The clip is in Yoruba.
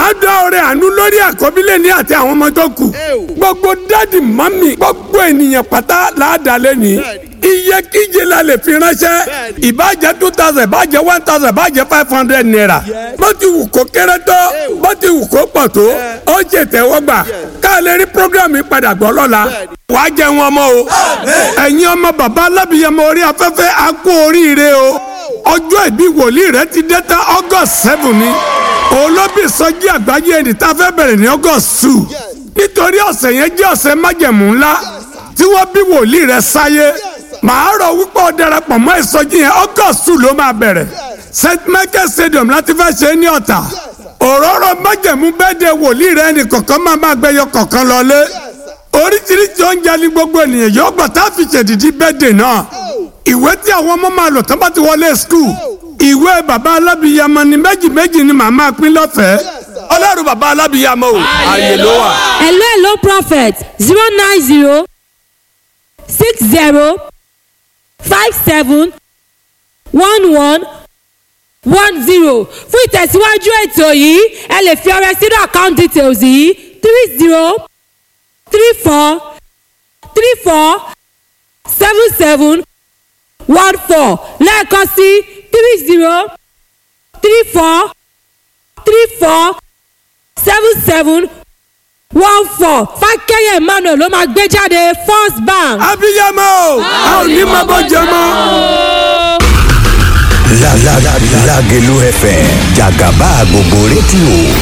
màá dá ọrẹ àánú lórí àkọ́bílẹ̀ ní àti àwọn ọmọ tó kù gbogbo dádì mọ́mì gbogbo ènìyàn pátá làádàlẹ́ ní iye kíje la lè fi ránṣẹ́ ìbàjẹ́ two thousand ìbàjẹ́ one thousand ìbàjẹ́ five hundred naira bó ti wù kó kéré tó bó ti wù kó pọ̀ tó ó ṣe tẹ́wọ́gbà ká lè rí program yìí padà gbọ́ lọ́la wàá jẹ wọn mọ́ o ẹ̀yin ọmọ bàbá alábìyẹmọ orí afẹ́fẹ́ á kú oríire o ọjọ́ ìbí wòlíì rẹ ti dé tán august seven ni olóbì sọjí àgbáyé ẹni tá a fẹ́ bẹ̀rẹ̀ ní august two nítorí ọ̀sẹ̀ yẹn jẹ́ ọ̀sẹ̀ májẹ̀mú ńlá tí wọ́n bí wòlíì rẹ sáyé màá rọ wípé ó darapọ̀ mọ́ ìsọjí yẹn august two ló máa bẹ̀rẹ̀ st michael stadium láti fẹ́ ṣe é ní ọ̀tà òróró májẹ̀mú bẹ́ẹ̀ de wòlíì rẹ ẹnì kọ̀ọ̀kan máa máa gbẹyọ kọ̀ọ̀kan lọlé oríṣiríṣi oúnjẹ ní gbogbo ènìyàn yóò gbà tá a fi ṣèdìdí bẹ́ẹ̀dẹ̀ náà ìwé tí àwọn ọmọ máa lò tán bá ti wọlé skul ìwé bàbá alábìyamọ ni méjì méjì ni màá máa pín lọ́fẹ̀ẹ́ ọlọ́run bàbá alábìyamọ o ààyè ló wà. hello hello prophet zero nine zero six zero five seven one one one zero fún ìtẹ̀síwájú ètò yìí ẹ lè fi ọrẹ sínú account details yìí three zero three four three four seven seven one four lẹ́ẹ̀kan sí three zero three four three four seven seven one four fákẹ́yẹ̀ emmanuel ló máa gbé jáde first bank. abiyamọ o a ò ní máa bọ́ jẹ mọ́. La la la Lagelu FM Jagaba gbogbo rédíò